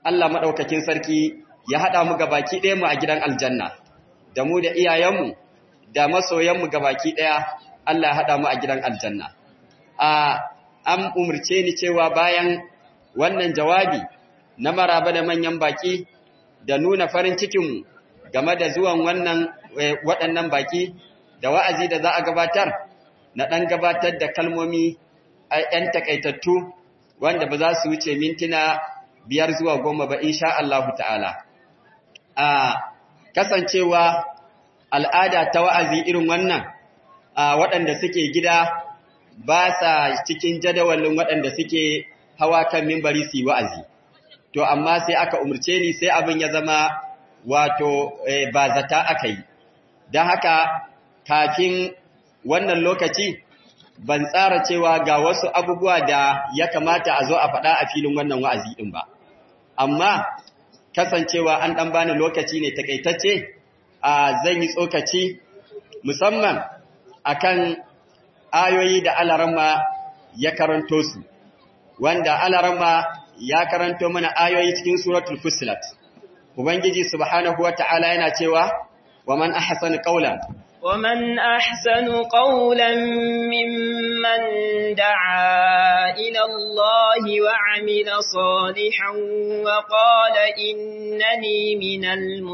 Allah maɗaukakin sarki ya haɗa mu gabaki ɗaya mu a gidan aljanna, da mu da iyayenmu, da masoyanmu gabaki ɗaya, Allah ya haɗa mu a gidan aljanna. A an umarce ni cewa bayan wannan jawabi na maraba da manyan baki da nuna farin cikinmu game da zuwan wannan waɗannan baki da wa'azi da za a gabatar, na ɗan gabatar da kalmomi a ‘yan takaitattu wanda ba za su wuce mintuna biyar zuwa goma ba insha Allahu ta'ala. A kasancewa al'ada ta wa'azi irin wannan a waɗanda suke gida ba sa cikin jadawalin waɗanda suke hawa kan mimbari su yi wa'azi. To, amma sai aka umarce ni sai abin ya zama wato ba zata aka yi. Don haka, kafin wannan lokaci, ban tsara cewa ga wasu abubuwa da ya kamata a zo a faɗa a filin wannan wa'azi ɗin ba. Amma, kasancewa an ɗan bani lokaci ne takaitacce, a zan yi tsokaci musamman akan ayoyi da alarama ya karanto su, wanda alarama ya karanto mana ayoyi cikin suratul Fusilat. Ubangiji subhanahu wa ta'ala yana cewa, wa man ahsanu qawlan ومن أحسن قولا ممن دعا إلى الله وعمل صالحا وقال إنني من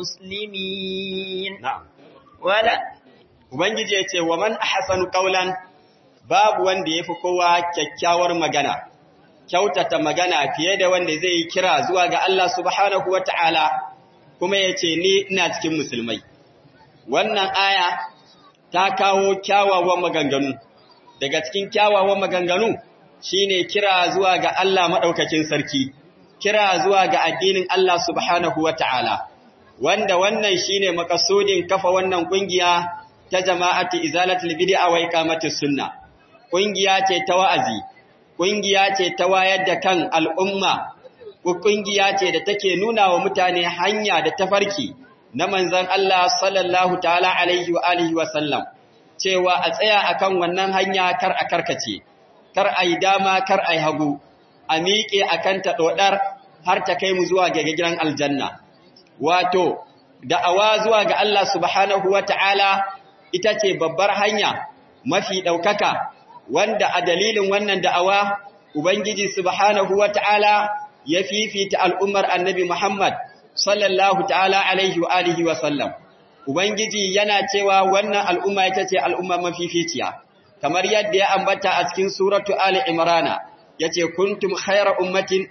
المسلمين نعم ولا Ubangiji ya ce, wa man ahsanu qawlan babu wanda ya fi kowa kyakkyawar magana, kyautata magana fiye da wanda zai yi kira zuwa ga Allah subhanahu wa ta'ala, kuma ya ce, Ni ina cikin musulmai. Wannan aya ta kawo kyawawan maganganu, daga cikin kyawawan maganganu shi ne kira zuwa ga Allah maɗaukakin sarki, kira zuwa ga addinin Allah subhanahu wa ta'ala, wanda wannan shi ne makasudin kafa wannan ƙungiya ta jama'ati izalatul bid'a wa iqamatus sunna. Ƙungiya ce ta wa'azi, ƙungiya ce ta wayar da kan al'umma, ƙungiya ce da take nuna wa mutane hanya da tafarki na manzan Allah sallallahu ta'ala alaihi wa alihi wa sallam, cewa a tsaya akan wannan hanya kar a karkace, kar a yi dama kar a yi hagu, a miƙe a kan ta ɗoɗar har ta kai mu zuwa ga gidan aljanna. Wato, da'awa zuwa ga Allah subhanahu wa ta'ala ita ce babbar hanya mafi ɗaukaka wanda a dalilin wannan da'awa Ubangiji subhanahu wa ta'ala ya fifita al'ummar annabi Muhammad sallallahu ta'ala alaihi wa alihi wa sallam. Ubangiji yana cewa wannan al'umma ita ce al'umma mafificiya, kamar yadda ya ambata a cikin suratu Ali Imrana, ya ce, Kuntum khaira ummatin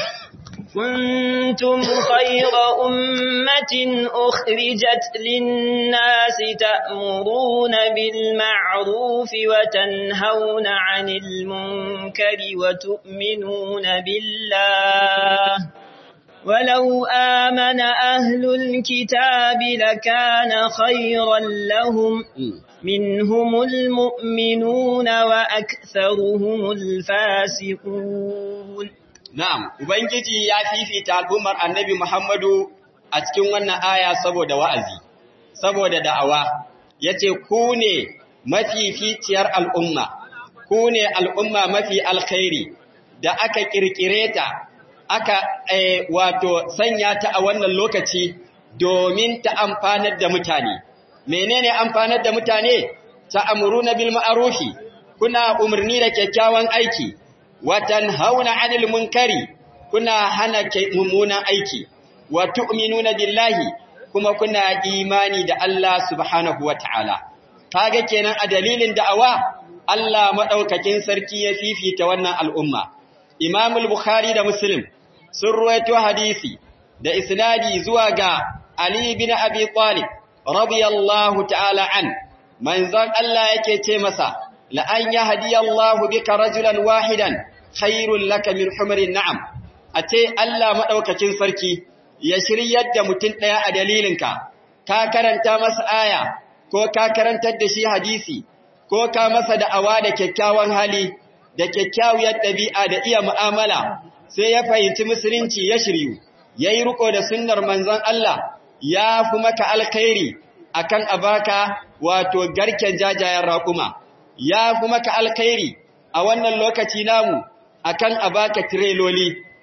كنتم خير أمة أخرجت للناس تأمرون بالمعروف وتنهون عن المنكر وتؤمنون بالله ولو آمن أهل الكتاب لكان خيرا لهم منهم المؤمنون وأكثرهم الفاسقون Na'am, Ubangiji ya fifita al'ummar annabi Muhammadu a cikin wannan aya saboda wa'azi, saboda da'awa, ya ce, Ku ne mafificiyar al'umma, ku ne al'umma mafi alkhairi da aka ƙirƙire ta, aka e, wato sanya ta a wannan lokaci domin ta amfanar da mutane. Menene amfanar da mutane? Ta amuru na bil ma'arufi, kuna umarni da kyakkyawan aiki. watan hauna anil munkari kuna hana mummunan aiki wa tu'minuna billahi kuma kuna imani da Allah subhanahu wataala kaga kenan a dalilin da'awa Allah madaukakin sarki ya fifita wannan al'umma Imam al-Bukhari da Muslim sun ruwaito hadisi da isnadi zuwa ga Ali bin Abi Talib radiyallahu ta'ala an manzon Allah yake ce masa la'an ya hadiyallahu bika rajulan wahidan khairun laka min humarin na'am a ce Allah maɗaukakin sarki ya shiryar da mutum ɗaya a dalilinka ka karanta masa aya ko ka karantar da shi hadisi ko ka masa da'awa da kyakkyawan hali da kyakkyawar ɗabi'a da iya mu'amala sai ya fahimci musulunci ya shiryu ya yi riko da sunnar manzon Allah ya fi maka alkhairi akan abaka wato garken jajayen raƙuma ya fi maka alkhairi a wannan lokaci namu akan abaka tireloli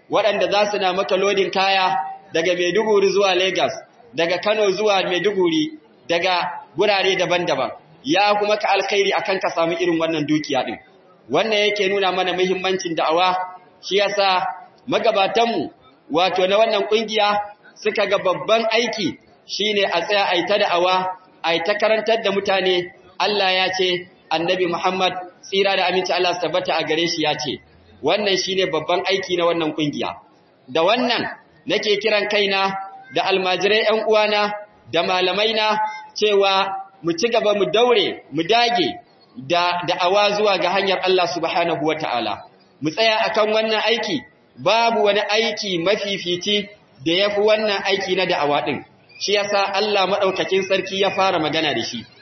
waɗanda za su na maka lodin kaya daga Maiduguri zuwa Lagos, daga Kano zuwa Maiduguri, daga gurare daban-daban. Ya kuma ka alkhairi akan ka samu irin wannan dukiya din. Wannan yake nuna mana muhimmancin da'awa, shi yasa magabatanmu wato na wannan kungiya suka ga babban aiki shine a tsaya a yi ta da'awa, a yi ta karantar da mutane, Allah ya ce, Annabi Muhammad tsira da aminci Allah tabbata a gare shi ya ce, wannan shine babban aiki na wannan kungiya. Da wannan nake kiran kaina da almajirai ‘yan uwana da malamaina cewa mu ci gaba mu daure, mu dage da da'awa zuwa ga hanyar Allah subhanahu wa ta'ala. Mu tsaya akan wannan aiki, babu wani aiki mafifici da ya fi wannan aiki na da'awa ɗin, shi yasa Allah maɗaukakin sarki ya fara magana da shi.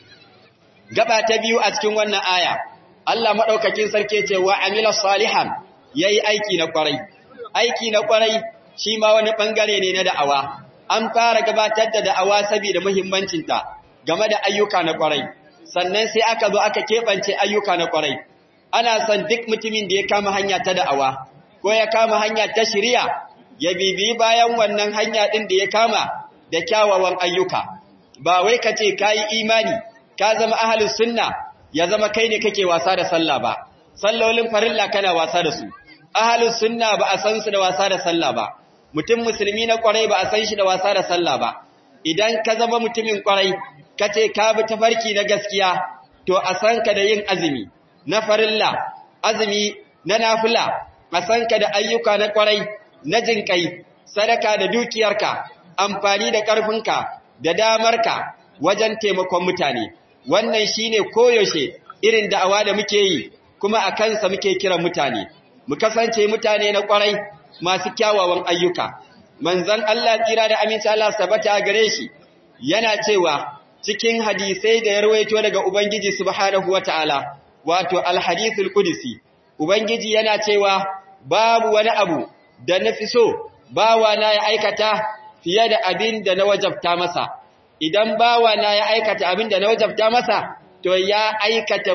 Gaba ta biyu a cikin wannan aya, Allah maɗaukakin sarki ce wa amila salihan ya yi aiki na ƙwarai. Aiki na ƙwarai shi ma wani ɓangare ne na da'awa, an fara gabatar da da'awa saboda muhimmancinta game da ayyuka na ƙwarai, sannan sai aka zo aka keɓance ayyuka na ƙwarai. Ana son duk mutumin da ya kama hanya ta da'awa, ko ya kama hanya ta shirya, ya bibiyi bayan wannan hanya ɗin da ya kama da kyawawan ayyuka. Ba wai ka ce ka yi imani, ka zama ahalus sunna, ya zama kai ne kake wasa da sallah ba, sallolin farilla kana wasa da su. Ahalus sunna ba a san su da wasa da sallah ba, mutum musulmi na kwarai ba a san shi da wasa da sallah ba. Idan ka zama mutumin kwarai, ka ce ka bi tafarki na gaskiya, to a san ka da yin azumi, na farilla, azumi na nafila, a san ka da ayyuka na kwarai, na jinƙai, sadaka da dukiyarka, amfani da ƙarfinka, da damarka wajen taimakon mutane. Wannan shine koyaushe irin da'awa da muke yi, kuma a kansa muke kiran mutane. mu kasance mutane na kwarai masu kyawawan ayyuka manzon Allah tsira da aminci Allah sabata gare shi yana cewa cikin hadisai da ya rawaito daga ubangiji subhanahu wataala wato alhadithul qudsi ubangiji yana cewa babu wani abu da nafi so bawa na ya aikata fiye da abin da na wajabta masa idan bawa na ya aikata abin da na wajabta masa to ya aikata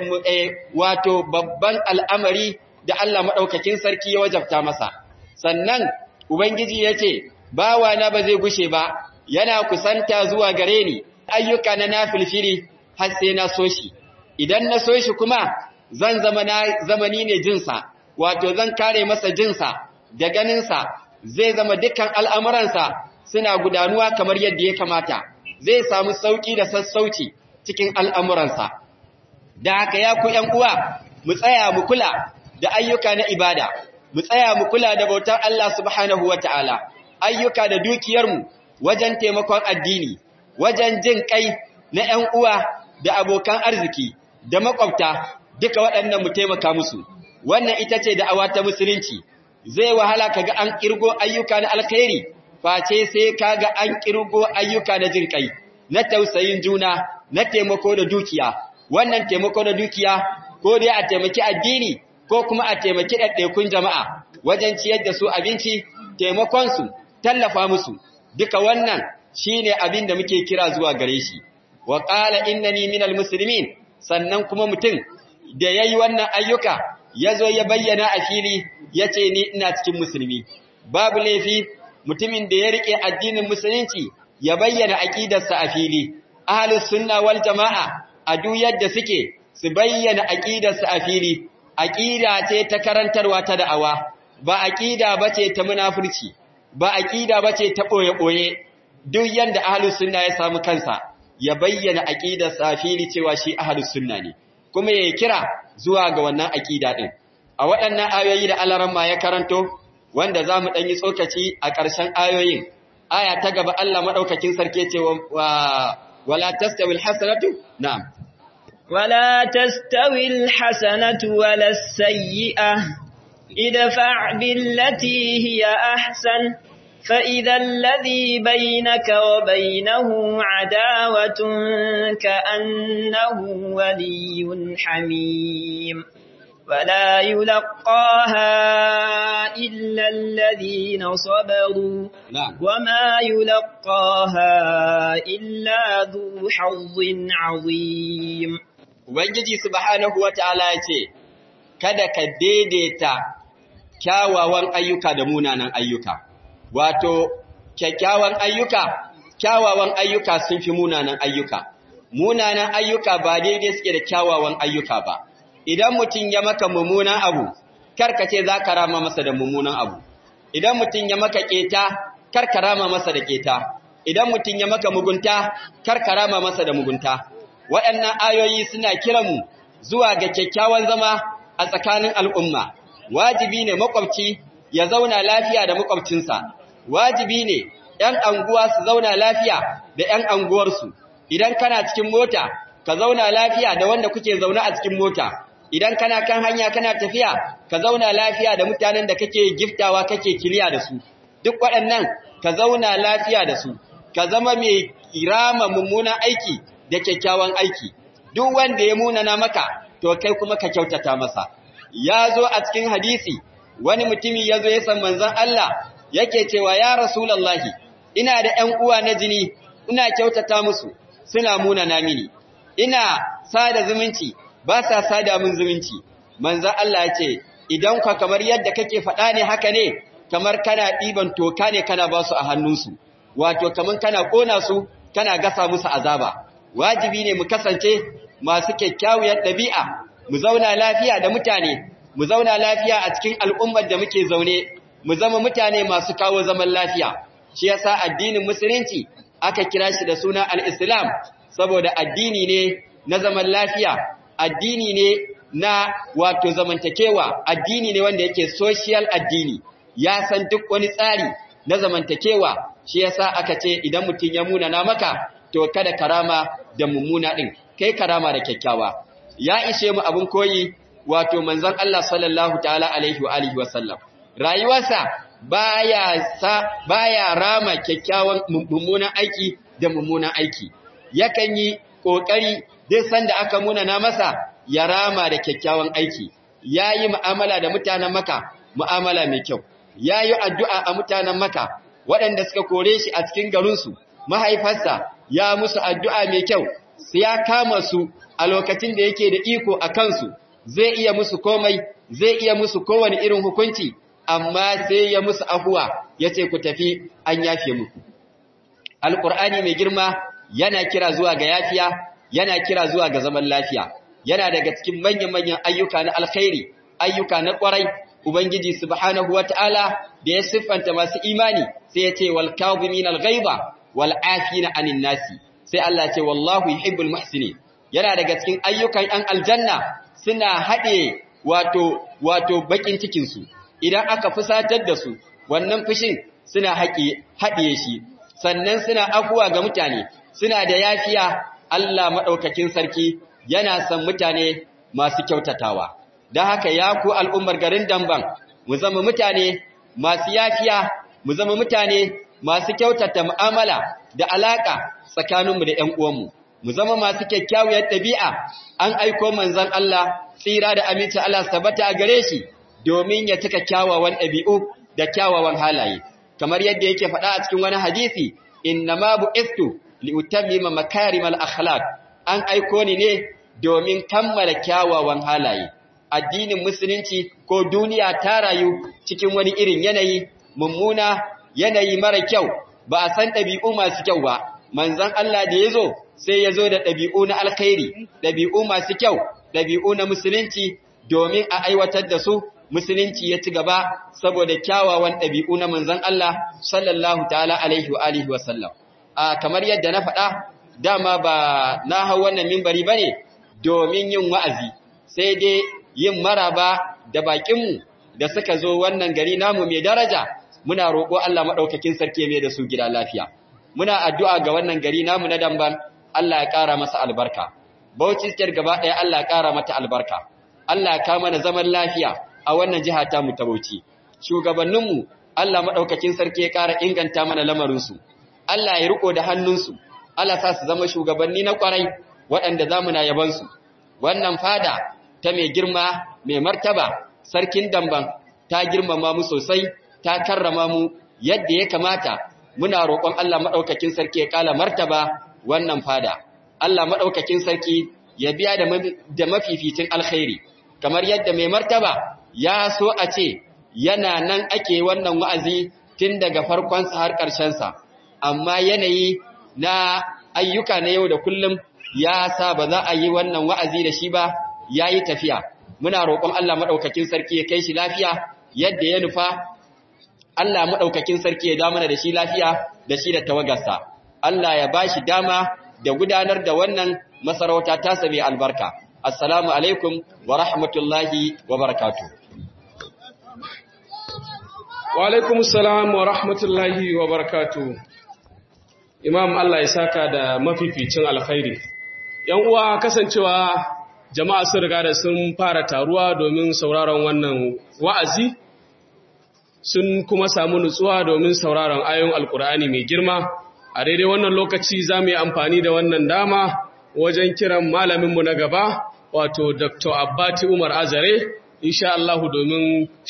wato babban al'amari da Allah maɗaukakin sarki ya wajabta masa. Sannan, Ubangiji ya ce, Bawa na ba zai gushe ba, yana kusanta zuwa gare ni, ayyuka na na filfiri har sai na so shi. Idan na so shi kuma, zan zama na zamani ne jinsa, wato zan kare masa jinsa da ganinsa, zai zama dukkan al'amuransa suna gudanuwa kamar yadda ya kamata, zai samu sauƙi da sassauci cikin al'amuransa. Da haka ya ku ’yan uwa, mu tsaya mu kula da ayyuka na ibada, mu tsaya mu kula da bautar Allah subhanahu wa ta'ala, ayyuka da dukiyarmu wajen taimakon addini, wajen jin kai na ‘yan uwa da abokan arziki da makwabta duka waɗannan mu taimaka musu. Wannan ita ce da'awa ta musulunci, zai wahala kaga an ƙirgo ayyuka na alkhairi, face sai kaga an ƙirgo ayyuka na jin kai, na tausayin juna, na taimako da dukiya. Wannan taimako da dukiya, ko dai a taimaki addini, ko kuma a taimaki ɗaiɗaikun jama'a wajen ciyar da su abinci, taimakonsu, tallafa musu, duka wannan shi ne abin da muke kira zuwa gare shi. Wa ƙala innani minal musulmin, sannan kuma mutum da ya yi wannan ayyuka, ya zo ya bayyana a fili, ya ce ni ina cikin musulmi. Babu laifi mutumin da ya riƙe addinin musulunci ya bayyana aƙidarsa a fili, ahalus sunna wal jama'a a duk yadda suke su bayyana aƙidarsa a fili, aƙida ce ta karantarwa ta da'awa, ba aƙida ba ce ta munafurci, ba aƙida ba ce ta ɓoye-ɓoye, duk yadda ahalus sunna ya samu kansa, ya bayyana aƙidar safili cewa shi ahalus sunna ne, kuma ya kira zuwa ga wannan aƙida ɗin. A waɗannan ayoyi da alaramma ya karanto, wanda za mu ɗanyi tsokaci a ƙarshen ayoyin, aya ta gaba Allah maɗaukakin sarki ce wa wala tastawil hasanatu na'am ولا تستوي الحسنة ولا السيئة ادفع بالتي هي أحسن فإذا الذي بينك وبينه عداوة كأنه ولي حميم ولا يلقاها إلا الذين صبروا نعم وما يلقاها إلا ذو حظ عظيم Ubangiji subhanahu wa ta'ala ya ce, Kada ka daidaita kyawawan ayyuka da munanan ayyuka wato kyakkyawan ayyuka kyawawan ayyuka sun fi munanan ayyuka munanan ayyuka ba daidai suke da kyawawan ayyuka ba idan mutum ya maka mummunan abu karka ce za ka rama masa da mummunan abu idan mutum ya maka keta karka rama masa da keta idan mutum ya maka mugunta karka rama masa da mugunta waɗannan ayoyi suna kiranmu zuwa ga kyakkyawan zama a tsakanin al'umma wajibi ne makwabci ya zauna lafiya da makwabcinsa wajibi ne ‘yan anguwa su zauna lafiya da ‘yan anguwarsu idan kana cikin mota ka zauna lafiya da wanda kuke zaune a cikin mota idan kana kan hanya kana tafiya ka zauna lafiya da mutanen da kake giftawa kake kiliya da su duk waɗannan ka zauna lafiya da su ka zama mai kirama mummunan aiki da kyakkyawan aiki duk wanda ya munana maka to kai kuma ka kyautata masa ya zo a cikin hadisi wani mutumi ya zo ya san manzon Allah yake cewa ya rasulullahi ina da ƴan uwa na jini ina kyautata musu suna munana mini ina sada zumunci ba sa sada mun zumunci manzon Allah ya ce idan ka kamar yadda kake faɗa ne haka ne kamar kana ɗiban toka ne kana ba su a hannunsu wato kamar kana ƙona su kana gasa musu azaba wajibi ne mu kasance masu kyakkyawar ɗabi'a mu zauna lafiya da mutane mu zauna lafiya a cikin al'ummar da muke zaune mu zama mutane masu kawo zaman lafiya shi yasa addinin musulunci aka kira shi da suna al-islam saboda addini ne na zaman lafiya addini ne na wato zamantakewa addini ne wanda yake social addini ya san duk wani tsari na zamantakewa shi yasa aka ce idan mutum ya muna na maka to kada karama da mummuna din kai karama da kyakkyawa ya ishe mu abin koyi wato manzon Allah sallallahu ta'ala alaihi wa alihi wa sallam rayuwarsa baya sa baya rama kyakkyawan mummunan aiki da mummunan aiki yakan yi kokari duk sanda aka muna na masa ya rama da kyakkyawan aiki yayi mu'amala da mutanen maka mu'amala mai kyau yayi addu'a a mutanen maka waɗanda suka kore shi a cikin garinsu mahaifarsa ya musu addu'a mai kyau sai ya kama su a lokacin da yake da iko a kansu zai iya musu komai zai iya musu kowane irin hukunci amma sai ya musu afuwa ya ce ku tafi an yafe muku alƙur'ani mai girma yana kira zuwa ga yafiya yana kira zuwa ga zaman lafiya yana daga cikin manyan-manyan ayyuka na alkhairi ayyuka na ƙwarai ubangiji subhanahu wata'ala da ya siffanta masu imani sai ya ce wal kadhimin al ghaiba wal afina anin nasi sai Allah ce wallahu yuhibbul muhsinin yana daga cikin ayyukan ɗan aljanna suna haɗe wato wato bakin cikin su idan aka fusatar da su wannan fushin suna haƙe haɗiye shi sannan suna afuwa ga mutane suna da yafiya Allah madaukakin sarki yana son mutane masu kyautatawa don haka ya ku al'ummar garin damban mu zama mutane masu yafiya mu zama mutane masu kyautata mu'amala da alaka tsakaninmu da ‘yan uwanmu, mu zama masu kyakkyawar ɗabi'a an aiko manzan Allah tsira da aminci Allah sabata a gare shi domin ya cika kyawawan ɗabi'u da kyawawan halaye. Kamar yadda yake faɗa a cikin wani hadisi, inna ma bu istu li'utammima makarimal akhlaq an aiko ni ne domin kammala kyawawan halaye. Addinin musulunci ko duniya ta rayu cikin wani irin yanayi mummuna yanayi mara kyau ba a san ɗabi'u masu kyau ba, manzan Allah da ya zo sai ya zo da ɗabi'u na alkhairi, ɗabi'u masu kyau, ɗabi'u na musulunci domin a aiwatar da su, musulunci ya ci gaba saboda kyawawan ɗabi'u na manzan Allah sallallahu ta'ala alaihi wa alihi wa sallam. A kamar yadda na faɗa, dama ba na hau wannan mimbari ba ne domin yin wa'azi, sai dai yin maraba da baƙinmu da suka zo wannan gari namu mai daraja, muna roƙo Allah maɗaukakin sarki mai da su gida lafiya. Muna addu'a ga wannan gari namu na damban, Allah ya ƙara masa albarka. Bauchi State gaba ɗaya Allah ya ƙara mata albarka. Allah ya kama na zaman lafiya a wannan jiha ta mu ta Bauchi. Shugabanninmu, Allah maɗaukakin sarki ya ƙara inganta mana lamarinsu. Allah ya riƙo da hannunsu, Allah sa su zama shugabanni na ƙwarai waɗanda za mu na yabansu. Wannan fada ta mai girma, mai martaba, sarkin damban, ta girmama mu sosai, ta karrama mu yadda ya kamata muna roƙon Allah maɗaukakin sarki ya ƙala martaba wannan fada. Allah maɗaukakin sarki ya biya da mafificin alkhairi, kamar yadda mai martaba ya so a ce yana nan ake wannan wa'azi tun daga farkonsa har ƙarshensa, amma yanayi na ayyuka na yau da kullum ya sa ba za a yi wannan wa'azi da shi ba ya yi tafiya. Muna roƙon Allah maɗaukakin sarki ya kai shi lafiya yadda ya nufa, Allah maɗaukakin sarki ya damana da shi lafiya da shi da tawagarsa. Allah ya ba shi dama da gudanar da wannan masarauta tasa mai albarka. Assalamu alaikum wa rahmatullahi wa barakatuh. Wa alaikum salam wa rahmatullahi wa barakatu. Imam Allah ya saka da mafificin alkhairi. ‘Yan uwa kasancewa jama'a sun riga da sun fara taruwa domin sauraron wannan wa'azi, sun kuma samu nutsuwa domin sauraron ayon Alkur'ani mai girma. A daidai wannan lokaci za mu yi amfani da wannan dama wajen kiran malaminmu na gaba, wato Dr. Abbati Umar Azare, insha Allah domin